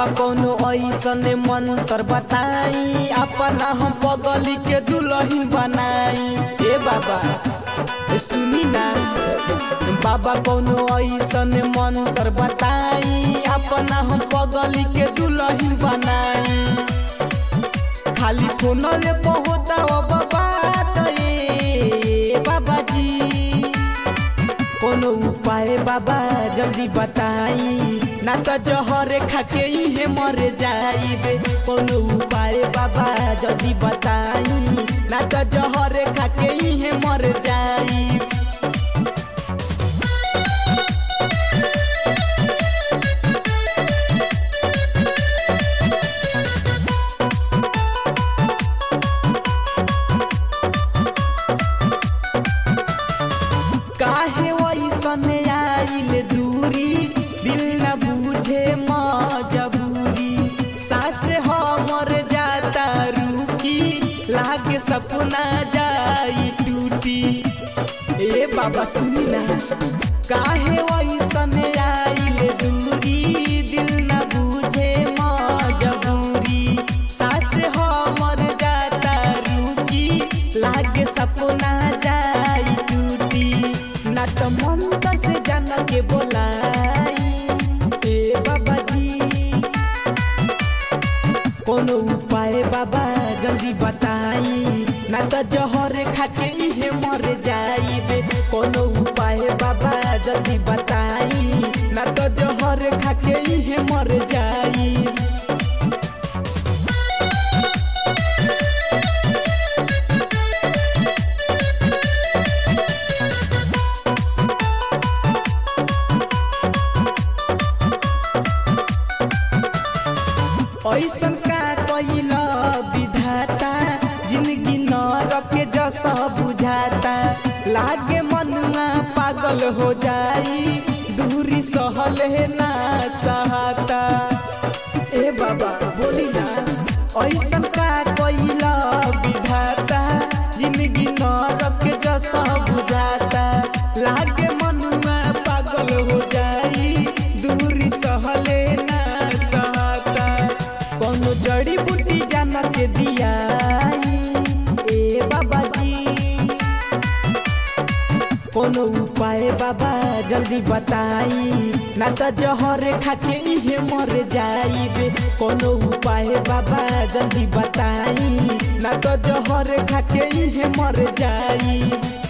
कौनो ऐसन मंत्र बताई अपना हम पगली के दुल्हन बनाई ए बाबा ए सुनी ना बाबा कौनो ऐसन मंत्र बताई अपना हम पगली के दुल्हन बनाई खाली फोन ले पहुँचा बाबा बाबा जी कोनो उपाय बाबा जल्दी बताई ना तो जहर खाके इहे मर जाइबे कोनो उपाय बाबा जल्दी बताई ना तो जहर खाके इहे मर जाई काहे वैसन आइल दूरी दिल न बुझे मजबूरी सास हमर जाता रुकी लागे सपना जाई टूटी ए बाबा सुनी ना काहे वैसन आइल दूरी दिल न बुझे मजबूरी सास हमर जाता रुकी लागे सपना जाई टूटी ना तो मन से जान के बोलाई ए बाबा जी कोनो उपाय बाबा जल्दी बताई ना तो जहर खाके इहे मर जाइबे कोनो उपाय बाबा जल्दी बताई ना तो जहर खाके इहे मर जाई ऐसन का कैला विधाता जिंदगी न रखे जस बुझाता लागे मनुआ पागल हो जाई दूरी सहल है ना सहाता ए बाबा बोली ना ऐसन का कैला विधाता जिंदगी न रखे जस बुझाता लागे मनुआ पागल हो जाई दूरी सहले ना सहाता कोनो जड़ी बूटी जान के दियाई ए बाबा जी कोनो उपाय बाबा जल्दी बताई ना तो जहर खाके इहे मर जाइबे कोनो उपाय बाबा जल्दी बताई ना तो जहर खाके इहे मर जाई